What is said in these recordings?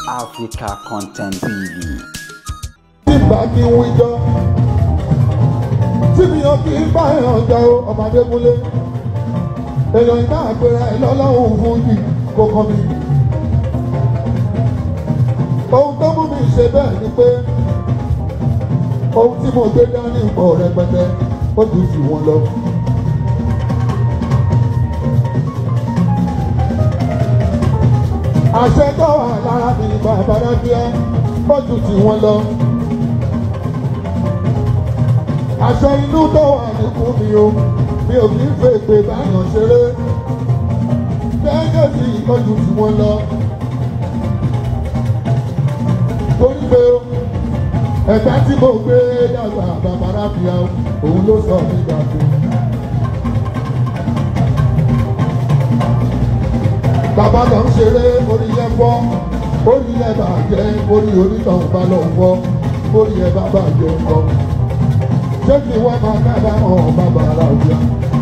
Africa Content TV. tí bá kí ń wíjọ́ tí mi ò kí ń bá ẹ̀hàn jà o ọmọdé múlé èèyàn ìbá àpẹẹrẹ ẹ̀ lọ́lọ́run fún yìí kó kàn mí. ohun tó mú mi ṣe bẹ́ẹ̀ ni pé ohun tí mo gbé dání pọ̀ rẹpẹtẹ ó ju jù wọn lọ. àṣẹ tó wà lára mi bàbá rábíà ó ju jù wọn lọ. àṣẹ inú tó wà níkùn mi o mi ò kí ń fẹ́ pé báyọ̀ ṣeré gẹ́gẹ́ bí ìtọ́jú tí wọ́n lọ. torí pé ẹ̀ka tí mo gbé dàgbà bàbá rábíà òun ló sọ mí dàgbà. bàbá lọ ń ṣeré orí yẹn fọ́ orí yẹn bàjẹ́ orí onítọ̀hún bá lọ fọ́ orí yẹn bá bàjẹ́ fọ́ ṣé kí wọ́n máa kábàámọ̀ bàbá ara òjá.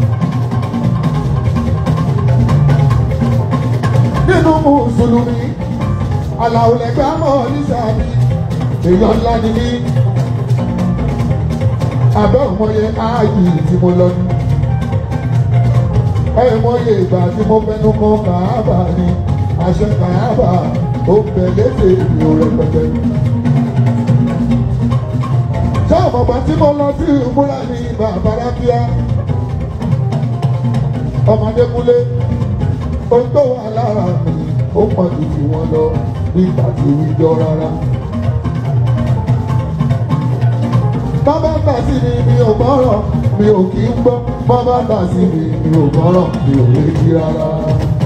nínú mùsùlùmí aláwùlẹ̀gbẹ́ àmọ́ nísàbí èèyàn ńlá ni mí abẹ́ òmọye áàyè tí mo lọ ní ẹ mọye ìgbà tí mo fẹnu kan kàábà ni àṣẹ kàábà ó bẹ lédè mi ò rẹpẹtẹ. ṣé ọ̀pọ̀pọ̀ tí mo lọ sí ìmúra ní bàbá rábíà ọmọdékúnlé ohun tó wà lára mi ó pọ̀ jù jù wọn lọ nígbà tí ìjọ rárá. bàbá gbà sí mi mi ò gbọ́rọ̀ mi ò kí ń gbọ́ bàbá gbà sí mi mi ò gbọ́rọ̀ mi ò létí rárá.